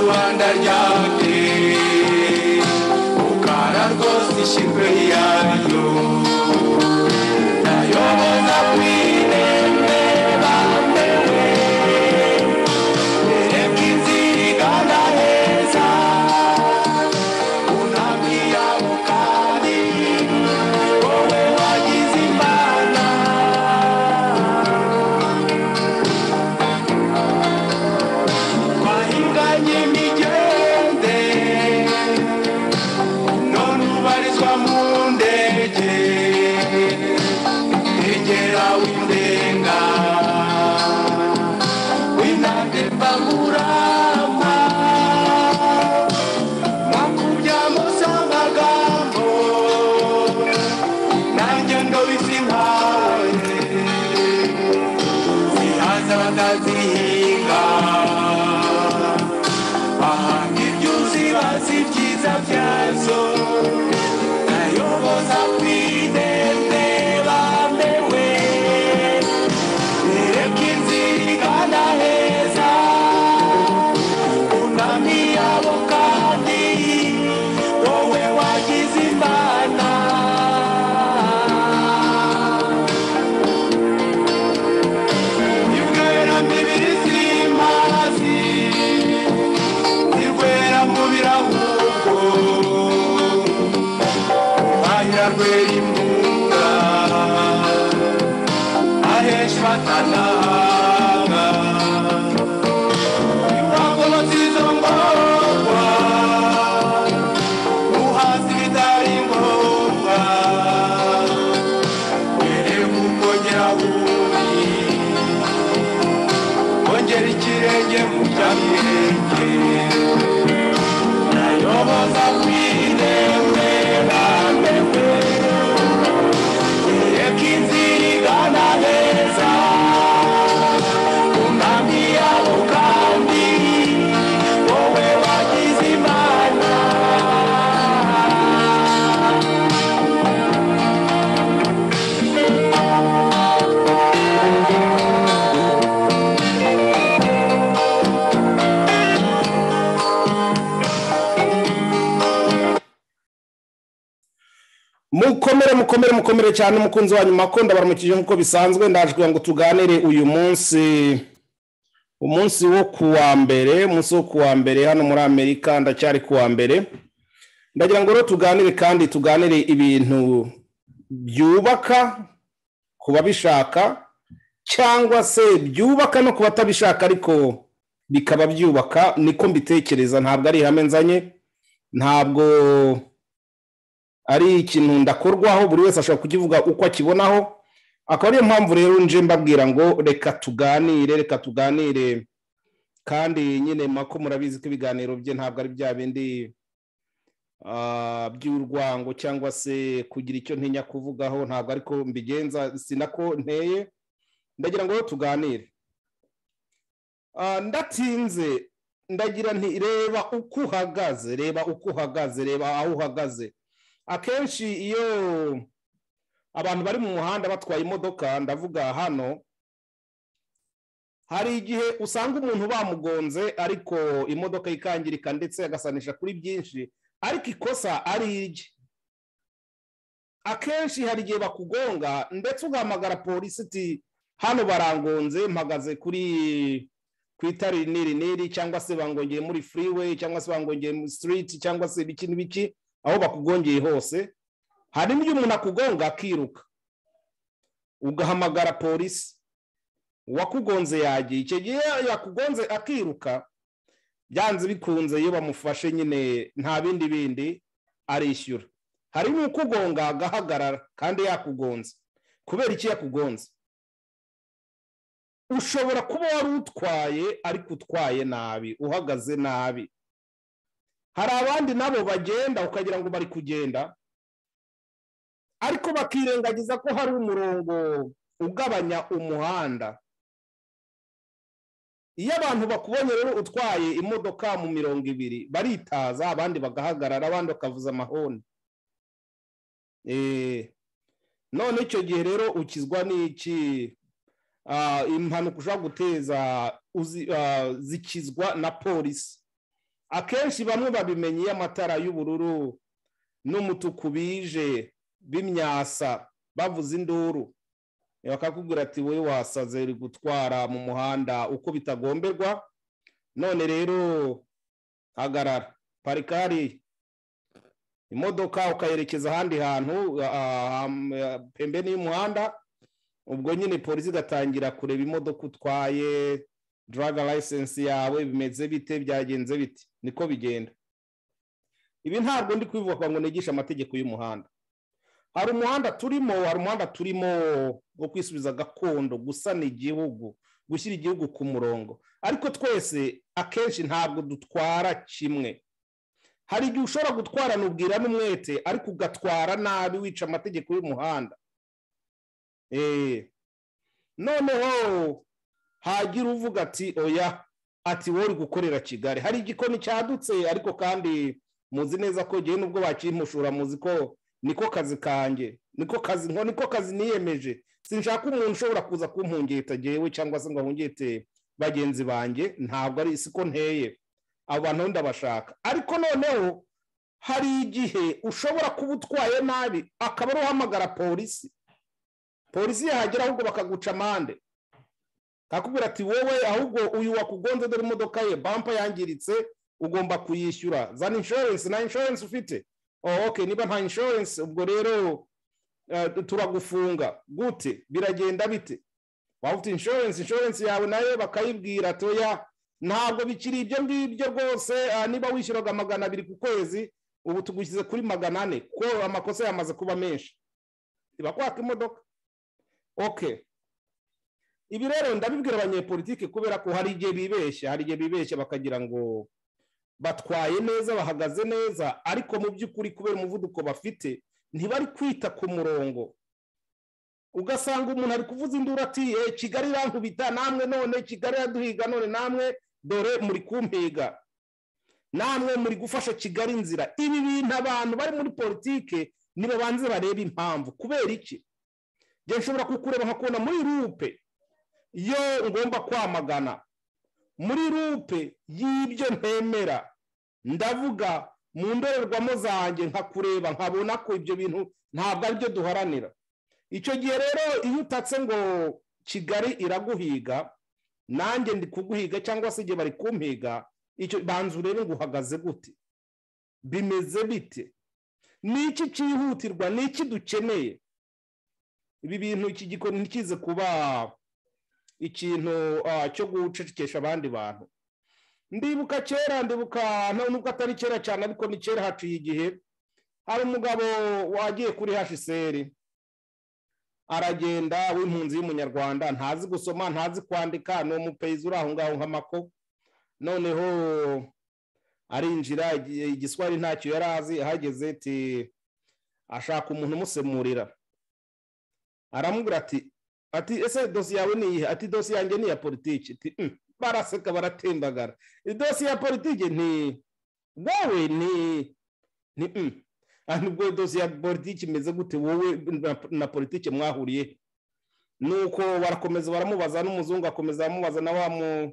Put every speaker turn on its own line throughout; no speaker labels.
wandaryate ukara rwose ishimwe ryayo ndayoboza ku irembe bambewe mbere bw'inzira igana heza unabwira ukari wowe wagize imana twahinganye imigende none ubarizwa mu ndege egera windenga winande mbangurama mwakubya musamagambo nanjye ndobisi nkawe zihaza bakazihinga bahanga ibyuzi bazi ibyiza byazo nayoboza ku idende bambewe bereka inzira igana heza bunami yabo kandi wowe wagize imana Nibwera mibiri simazi Nibwera mubira ahubwo Ahira rwera imbuga Ahesha batananga Iwagolotse izo ngorwa Uhaza ibitari ngombwa Mbere kuko nyirabundi ongera ikirenge mu byabirenge nayoboza ku irembe bambewe reka inzira igana heza umwami yabo kandi wowe wagize imana
mukomere mukomere mukomere cyane umukunzi wanyu makunda baramukije nk'uko bisanzwe ndaje kugira ngo tuganire uyu munsi umunsi wo ku wa mbere umunsi wo ku wa mbere hano muri amerika ndacyari ku wa mbere ndagira ngo rero tuganire kandi tuganire ibintu byubaka ku babishaka cyangwa se byubaka no ku batabishaka ariko bikaba byubaka niko mbitekereza ntabwo ari ihame nzanye ntabwo ari ikintu ndakorwaho buri wese ashobora kukivuga uko akibonaho akaba ariyo mpamvu rero nje mbabwira ngo reka tuganire reka tuganire kandi nyine mako murabizi ko ibiganiro bye ntabwo ari bya bindi ah, by'urwango cyangwa se kugira icyo ntinya kuvugaho ntabwo ariko mbigenza si nako nteye ndagira ngo rero tuganire Ah, ndatinze ndagira nti reba uko uhagaze reba uko uhagaze reba aho uhagaze akenshi iyo abantu bari mu muhanda batwaye imodoka ndavuga hano hari igihe usanga umuntu bamugonze ariko imodoka ikangirika ndetse agasanisha kuri byinshi ariko ikosa ari irye akenshi hari igihe bakugonga ndetse ugahamagara polisi uti hano barangonze mpagaze kuri ku itara iri n'iri n'iri cyangwa se bangongeye muri freeway cyangwa se bangongeye muri street cyangwa se ibiki n'ibiki aho bakugongeye hose hari n'iyo umuntu akugonga akiruka ugahamagara polisi uwakugonze yagiye icyo gihe yakugonze akiruka byanze bikunze iyo bamufashe nyine nta bindi bindi arishyura hari n'ukugonga agahagarara kandi yakugonze kubera iki yakugonze ushobora kuba wari utwaye ariko utwaye nabi uhagaze nabi hari abandi nabo bagenda ukagira ngo bari kugenda ariko bakirengagiza ko hari umurongo ugabanya umuhanda iyo abantu bakubonye rero utwaye imodoka mu mirongo ibiri baritaza abandi bagahagarara abandi bakavuza amahoni Eh, none icyo gihe rero ukizwa n'iki Ah, impanuka ushobora guteza uzi- ah, zikizwa na polisi akenshi bamwe babimenye iyo amatara y'ubururu n'umutuku bije bimyasa bavuza induru bakakubwira ati wowe wasaze uri gutwara mu muhanda uko bitagomberwa none rero hagarara parika hariya imodoka ukayerekeza ahandi hantu ah, ah, ah, pembeni y'umuhanda ubwo nyine polisi igatangira kureba imodoka utwaye draga license yawe bimeze bite byagenze bite niko bigenda ibi ntabwo ndi kubivuga ngo nigishe amategeko y'umuhanda hari umuhanda turimo hari umuhanda turimo wo kwisubiza gakondo gusana igihugu gushyira igihugu ku murongo ariko twese akenshi ntabwo dutwara kimwe hari igihe ushobora gutwarana ubwira n'umwete ariko ugatwara nabi wica amategeko y'umuhanda Eh, noneho hagira uvuga ati oya ati wowe uri gukorera kigali hari igikoni cyadutse ariko kandi muzi neza ko ngewe n'ubwo bakimushura muzi ko niko kazi kanjye niko kazi nko niko kazi niyemeje sinshaka umuntu ushobora kuza kumpungeta ngewe cyangwa se ngo ahungete bagenzi banjye ntabwo ari siko nteye abo bantu ndabashaka ariko noneho hari igihe ushobora kuba utwaye nabi akaba ari uhamagara polisi polisi yahagera ahubwo bakaguca amande kakubwira ati wowe ahubwo uyu wakugonze dore imodoka ye bampa yangiritse ugomba kuyishyura zana inshorensi nta inshorensi ufite oh, okay niba nta inshorensi ubwo rero eh, turagufunga gute biragenda bite waba ufite inshorensi inshorensi yawe nayo bakayibwira toya ntabwo bikiri ibyo ngibyo rwose ah, niba wishyuraga magana abiri ku kwezi ubu tugushyize kuri magana ane kuko amakosa yamaze kuba menshi ntibakwaka imodoka okay ibi rero ndabibwira abanyepolitike kubera ko hari igihe bibeshya hari igihe bibeshya bakagira ngo batwaye neza bahagaze neza ariko mu by'ukuri kubera umuvuduko bafite ntibari kwita ku murongo ugasanga umuntu ari kuvuza induru ati "Eh, kigali irankubita namwe none kigali iraduhiga none namwe dore muri kumpiga namwe muri gufasha kigali inzira ibi bintu abantu bari muri politike nibabanze barebe impamvu kubera iki njye nshobora kukureba nkakubona muri rupe iyo ngomba kwamagana muri rupe y'ibyo ntemera ndavuga mu ndorerwamo zanjye nkakureba nkabona ko ibyo bintu ntabwo aribyo duharanira icyo gihe rero iyo utatse ngo kigali iraguhiga nanjye ndi kuguhiga cyangwa se igihe bari kumpiga icyo banza urebe ngo uhagaze gute bimeze bite ni iki cyihutirwa ni iki dukeneye ibi bintu iki gikoni ntikize kuba ikintu ah, cyo gucecekesha abandi bantu ndibuka kera ndibuka nta nubwo atari kera cyane ariko ni kera haciye igihe hari umugabo wagiye kuri hsr aragenda w'impunzi y'umunyarwanda ntazi gusoma ntazi kwandika ni umupeyizi uri aho ngaho nk'amako noneho arinjira igi- igiswahili ntacyo yari azi ahageze ati ashaka umuntu umusemurira aramubwira ati ati ese dosiye yawe ni iyihe ati dosiye yanjye ni iya politiki ati "Mm." baraseka baratembagara idosiye ya politiki ni wowe ni ni "Mm." Ah, nubwo dosiye ya politiki imeze gute wowe na- na politiki mwahuriye nuko barakomeza baramubaza n'umuzungu akomeza aramubaza na wa mu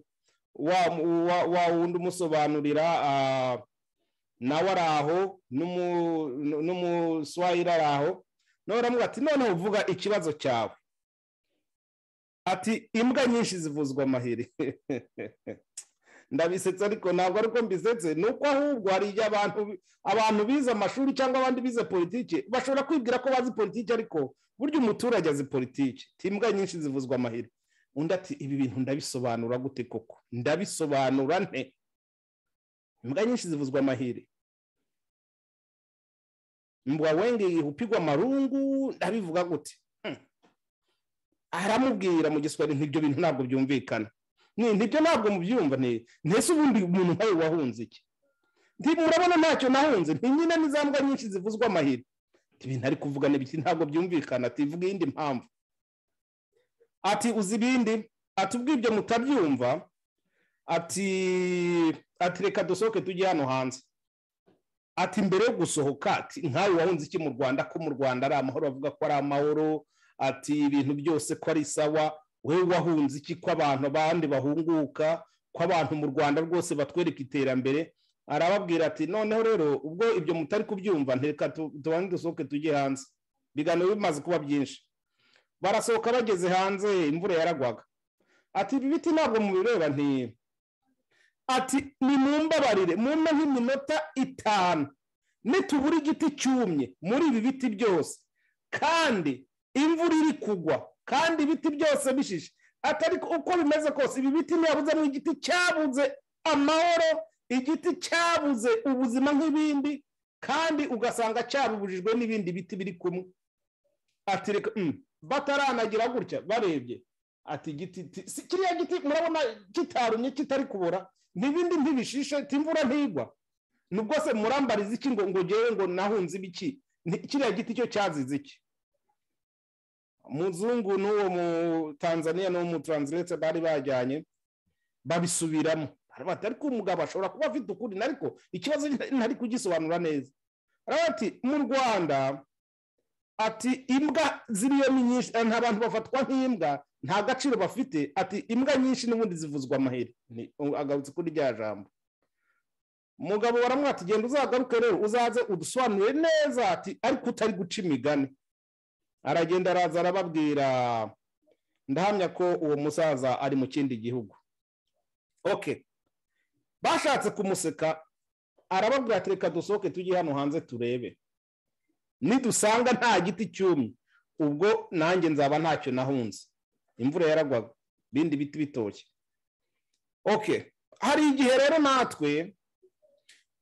wa mu- wa- wa wundi umusobanurira ah, nawe ari aho n'umu- n'umuswahili ari aho nawe aramubwira ati noneho uvuga ikibazo cyawe ati imbwa nyinshi zivuzwa amahiri ndabisetsa ariko ntabwo ari uko mbisetse ni uko ahubwo hari igihe abantu abantu bize amashuri cyangwa abandi bize politiki bashobora kwibwira ko bazi politiki ariko burya umuturage azi politiki Ati, imbwa nyinshi zivuzwa amahiri undi ati ibi bintu ndabisobanura gute koko ndabisobanura nte imbwa nyinshi zivuzwa amahiri mbwa wenge hupigwa amarungu ndabivuga gute aramubwira mu giswahili ntibyo bintu ntabwo byumvikana ni ntibyo ntabwo mubyumva ni ntese ubundi umuntu nkawe wahunze iki nti murabona ntacyo nahunze nti nyine ni za mbwa nyinshi zivuzwa amahiri Ati, ibintu ari kuvuga ni ibiki ntabwo byumvikana ati vuga iyindi mpamvu ati uzi ibindi ati ubwo ibyo mutabyumva ati ati reka dusohoke tujye hano hanze ati mbere yo gusohoka ati nkawe wahunze iki mu rwanda ko mu rwanda ari amahoro bavuga ko ari amahoro ati ibintu byose ko ari sawa wowe wahunze iki ko abantu abandi bahunguka ko abantu mu rwanda rwose batwereka iterambere arababwira ati noneho rero ubwo ibyo mutari kubyumva ntireka tu- tubanze dusohoke tujye hanze ibiganiro bimaze kuba byinshi barasohoka bageze hanze imvura yaragwaga ati ibi biti ntabwo mubireba nti ati nimumbabarire mumpe nk'iminota itanu nitubura igiti cyumye muri ibi biti byose kandi imvura iri kugwa kandi ibiti byose bishishe atari ko- uko bimeze kose ibi biti ntiyabuze n'igiti cyabuze amahoro igiti cyabuze ubuzima nk'ibindi kandi ugasanga cyabubujijwe n'ibindi biti biri kumwe ati reka mm, bataranagira gutya barebye ati igiti ti- si- kiriya giti murabona kitarumye kitari kubora n'ibindi ntibishishe imvura ntigwa nubwo se murambariza iki ngo ngo ngewe ngo nahunze ibiki Ni- kiriya giti cyo cyazize iki muzungu n'uwo mu tanzania n'uwo mu taranziretse bari bajyanye babisubiramo bati ariko umugabo ashobora kuba afite ukuri ariko ikibazo ntari kugisobanura neza Baravuga ati mu rwanda ati imbwa ziriyo ni nyinshi eh, nta bantu bafatwa nk'imbwa nta gaciro bafite ati imbwa nyinshi n'ubundi zivuzwa amaheri Ni- agarutse kuri rya jambo umugabo baramwata genda uzagaruke rero uzaze udusobanurire neza ati ariko utari guca imigani aragenda araza arababwira ndahamya ko uwo musaza ari mu kindi gihugu ok bashatse kumuseka arababwira ati reka dusohoke tujye hano hanze turebe nidusanga nta giti cyumye ubwo nanjye nzaba ntacyo nahunze imvura yaragwaga ibindi biti bitoshye ok hari igihe rero natwe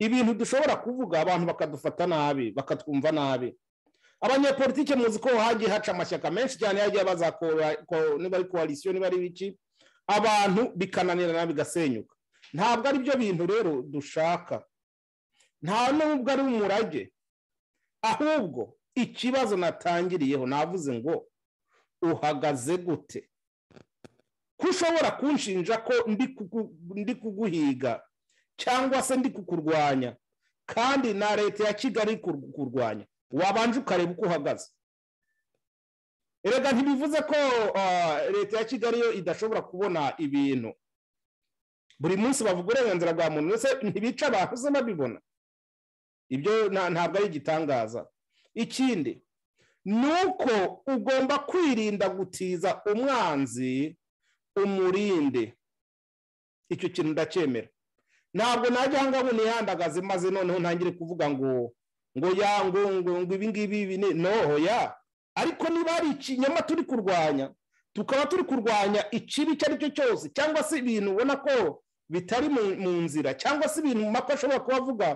ibintu dushobora kuvuga abantu bakadufata nabi bakatwumva nabi abanyepolitike muzi ko hagiye haca amashyaka menshi cyane yagiye abaza ko- ko- niba ari koalisiyo niba ari biki abantu bikananirana bigasenyuka ntabwo ari byo bintu rero dushaka nta nubwo ari umurage ahubwo ikibazo natangiriyeho navuze ngo uhagaze gute ko ushobora kunshinja ko ndi kuku- ndi kuguhiga cyangwa se ndi kukurwanya kandi na leta ya kigali kur- kurwanya wabanje ukareba uko uhagaze erega ntibivuze ko ah, leta ya kigali yo idashobora kubona ibintu buri munsi bavuga uburenganzira bwa muntu ndetse ntibica abantu se babibona ibyo nta- ntabwo ari igitangaza ikindi ni uko ugomba kwirinda gutiza umwanzi umurinde icyo kintu ndacyemera ntabwo najya aha ngaha ngo nihandagaze maze noneho ntangire kuvuga ngo ngo ya ngo ngo ngo ibi ngibi ibi ni noho ya ariko niba hari ikinyoma turi kurwanya tukaba turi kurwanya ikibi icyo ari cyo cyose cyangwa se ibintu ubona ko bitari mu- mu nzira cyangwa se ibintu mako ashobora kuba avuga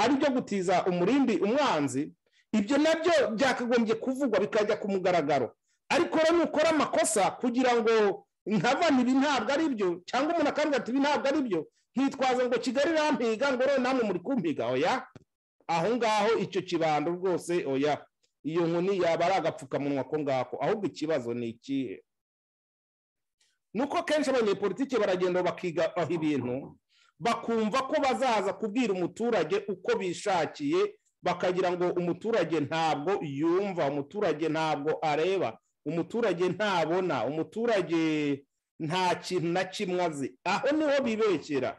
ari byo gutiza umurindi umwanzi ibyo nabyo byakagombye kuvugwa bikajya ku mugaragaro ariko rero nukora amakosa kugira ngo nkabona ibi ntabwo ari byo cyangwa umuntu akambwira ati ibi ntabwo ari byo nkitwaza ngo kigali irampiga ngo rero namwe muri kumpiga oya aho ngaho icyo kibando rwose oya iyo nkoni yaba ari agapfukamunwa ko ngako ahubwo ikibazo ni ikihe nuko kenshi abanyepolitike baragenda bakiga aho ibintu bakumva ko bazaza kubwira umuturage uko bishakiye bakagira ngo umuturage ntabwo yumva umuturage ntabwo areba umuturage ntabona umuturage nta kintu na kimwe azi aho niho bibekera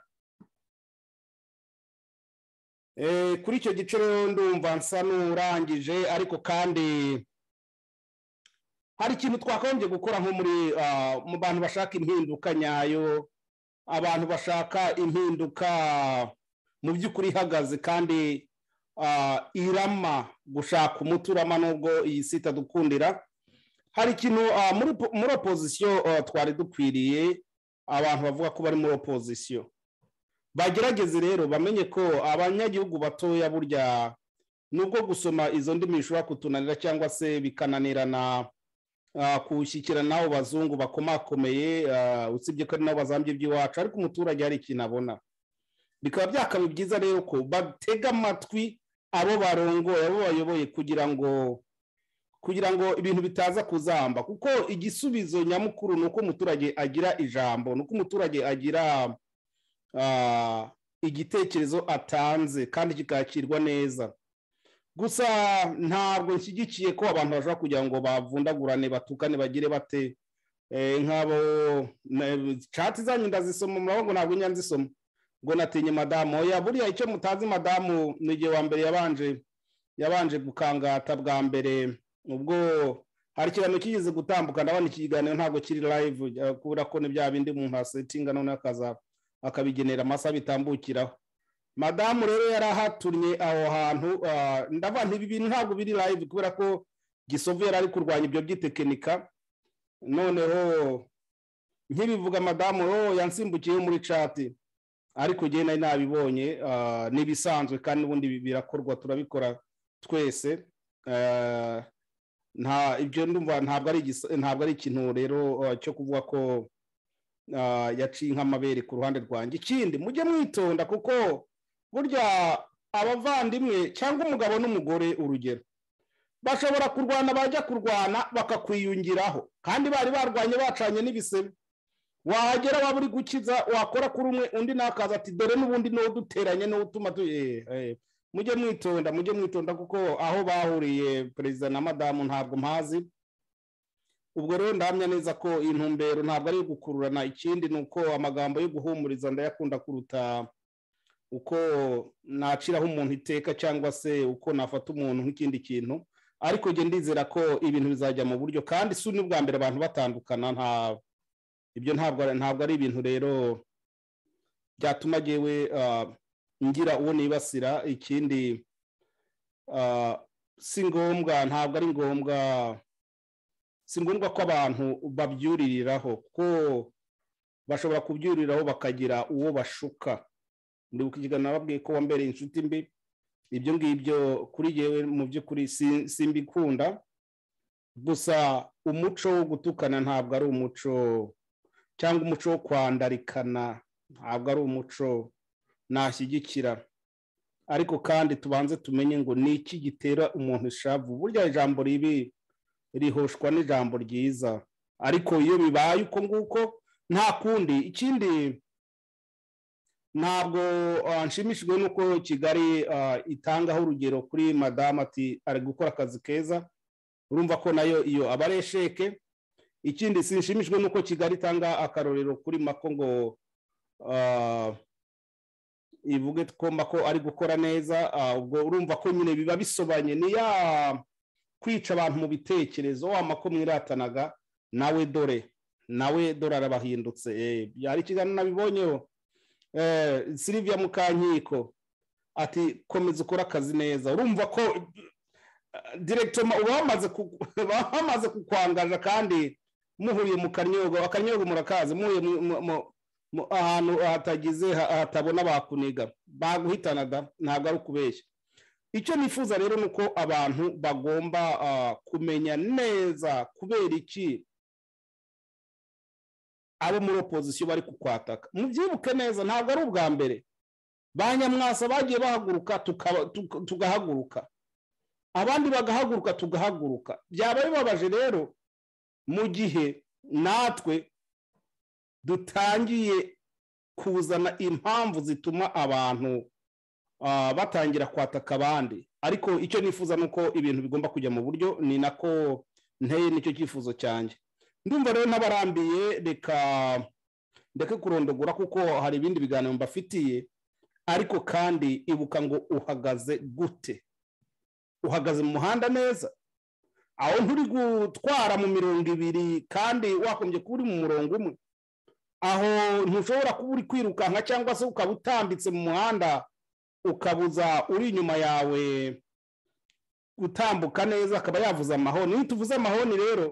Eh, kuri icyo gice rero ndumva nsa n'urangije ariko kandi hari ikintu twakagombye gukora nko muri ah, mu bantu bashaka impinduka nyayo abantu bashaka impinduka mu by'ukuri ihagaze kandi ah, irama gushaka umuti urama nubwo iyi si itadukundira hari ikintu ah, muri po- muri opozisiyo ah, twari dukwiriye abantu bavuga ko bari muri opozisiyo bagerageze rero bamenye ko abanyagihugu batoya burya nubwo gusoma izo ndimi bishobora kutunanira cyangwa se bikananirana ah, kuwushyikira n'abo bazungu bakomakomeye ah, usibye ko ari nabo bazambye iby'iwacu ariko umuturage hari ikintu abona bikaba byakaba byiza rero ko batega amatwi abo barongoye abo bayoboye kugira ngo kugira ngo ibintu bitaza kuzamba kuko igisubizo nyamukuru ni uko umuturage agira ijambo ni uko umuturage agira ah, igitekerezo atanze kandi kikakirwa neza gusa ntabwo nshyigikiye ko abantu bashobora kugira ngo bavundagurane batukane bagire bate Eh, nk'abo na- chat zanyu ndazisoma murabona ngo ntabwo njya nzisoma ngo natinye madamu oya buriya icyo mutazi madamu ni igihe wa mbere yabanje yabanje gukangata bwa mbere ubwo hari ikiganiro kigeze gutambuka ndabona iki kiganiro ntabwo kiri live eh, kubera ko ni bya bindi umuntu asetinga noneho akaza akabigenera amasaha bitambukiraho madamu rero yari ahatumye aho hantu ah, ndavuga nti ibi bintu ntabwo biri live kubera ko gisovu yari ari kurwanya ibyo by'itekinika noneho nkibivuga madamu oh yansimbukiyeho muri cati ariko njyewe nari nabibonye ah, ni ibisanzwe kandi ubundi bi- birakorwa turabikora twese Ah, nta ibyo ndumva ntabwo ari igis- ntabwo ari ikintu rero ah, cyo kuvuga ko ah, yaciye nk'amabere ku ruhande rwanjye ikindi mujye mwitonda kuko burya abavandimwe cyangwa umugabo n'umugore urugero bashobora kurwana bajya kurwana bakakwiyungiraho kandi bari barwanye bacanye n'ibisebe wahagera waba uri gukiza wakora kuri umwe undi nakaza ati dore n'ubundi niwo uduteranye niwo utuma tu eh, eh. mujye mwitonda mujye mwitonda kuko aho bahuriye perezida na madamu ntabwo mpazi ubwo rero ndahamya neza ko intumbero ntabwo ari iyo gukururana ikindi ni uko amagambo yo guhumuriza ndayakunda kuruta uko naciraho umuntu iteka cyangwa se uko nafata umuntu nk'ikindi kintu ariko njye ndizera ko ibintu bizajya mu buryo kandi si n'ubwa mbere abantu batandukana nta ibyo ntabwo ari- ntabwo ari ibintu rero byatuma ngewe ah, ngira uwo nibasira ikindi ah, si ngombwa ntabwo ari ngombwa si ngombwa ko abantu babyuririraho ko bashobora kubyuririraho bakagira uwo bashuka ndibuka ikiganiro nababwiye ko wambereye inshuti mbi ibyo ngibyo kuri yewe mu by'ukuri si- simbikunda gusa umuco wo gutukana ntabwo ari umuco cyangwa umuco wo kwandarikana ntabwo ari umuco nashyigikira ariko kandi tubanze tumenye ngo ni iki gitera umuntu ishavu burya ijambo ribi rihoshwa n'ijambo ryiza ariko iyo bibaye uko nguko nta kundi ikindi ntabwo ah, nshimishijwe n'uko kigali ah, itangaho urugero kuri madamu ati ari gukora akazi keza urumva ko nayo iyo aba ari esheke ikindi sinshimishijwe n'uko kigali itanga akarorero kuri mako ngo ah, ivuge ko mako ari gukora neza ah, ubwo urumva ko nyine biba bisobanye ni ya kwica abantu mu bitekerezo wa mako mwiratanaga nawe dore nawe dore arabahindutse Eh, byari ikiganiro nabibonyeho Eh, silivia mukankiko ati komeza ukore akazi neza urumva ko direkito bamaze bamaze kukwangaza kandi muhuye mu karyogo akaryogo murakazi muhuye mu- mu- mu- mu- ahantu hatagize ha- hatabona bakuniga baguhitana da ntabwo ari ukubeshya icyo nifuza rero ni uko abantu bagomba ah, kumenya neza kubera iki abo muri opozisiyo bari kukwataka mubyibuke neza ntabwo ari ubwa mbere ba nyamwasa bagiye bahaguruka tukaba- tuka- tugahaguruka abandi bagahaguruka tugahaguruka byaba bibabaje rero mu gihe natwe dutangiye kuzana impamvu zituma abantu ah, batangira kwataka abandi ariko icyo nifuza ni uko ibintu bigomba kujya mu buryo ni nako nteye nicyo cyifuzo cyanjye ndumva rero n'abarambiye reka ndeke kurondogora kuko hari ibindi biganiro mbafitiye ariko kandi ibuka ngo uhagaze gute uhagaze mu muhanda neza aho nturi gutwara mu mirongo ibiri kandi wakombye kuba uri mu murongo umwe aho ntushobora kuba uri kwirukanka cyangwa se ukaba utambitse mu muhanda ukabuza uri inyuma yawe gutambuka neza akaba yavuza amahoni iyo tuvuze amahoni rero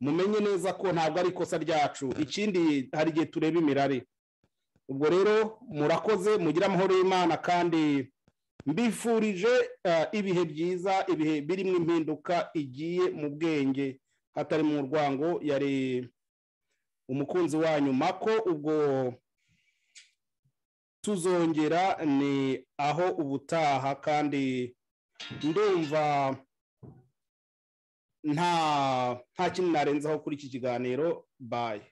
mumenye neza ko ntabwo ari ikosa ryacu ikindi hari igihe tureba imirari ubwo rero murakoze mugire amahoro y'imana kandi mbifurije eh, ibihe byiza ibihe birimo impinduka igiye mu bwenge hatari mu rwango yari umukunzi wanyu mako ubwo tuzongera ni aho ubutaha kandi ndumva nta nta kintu narenzaho kuri iki kiganiro baye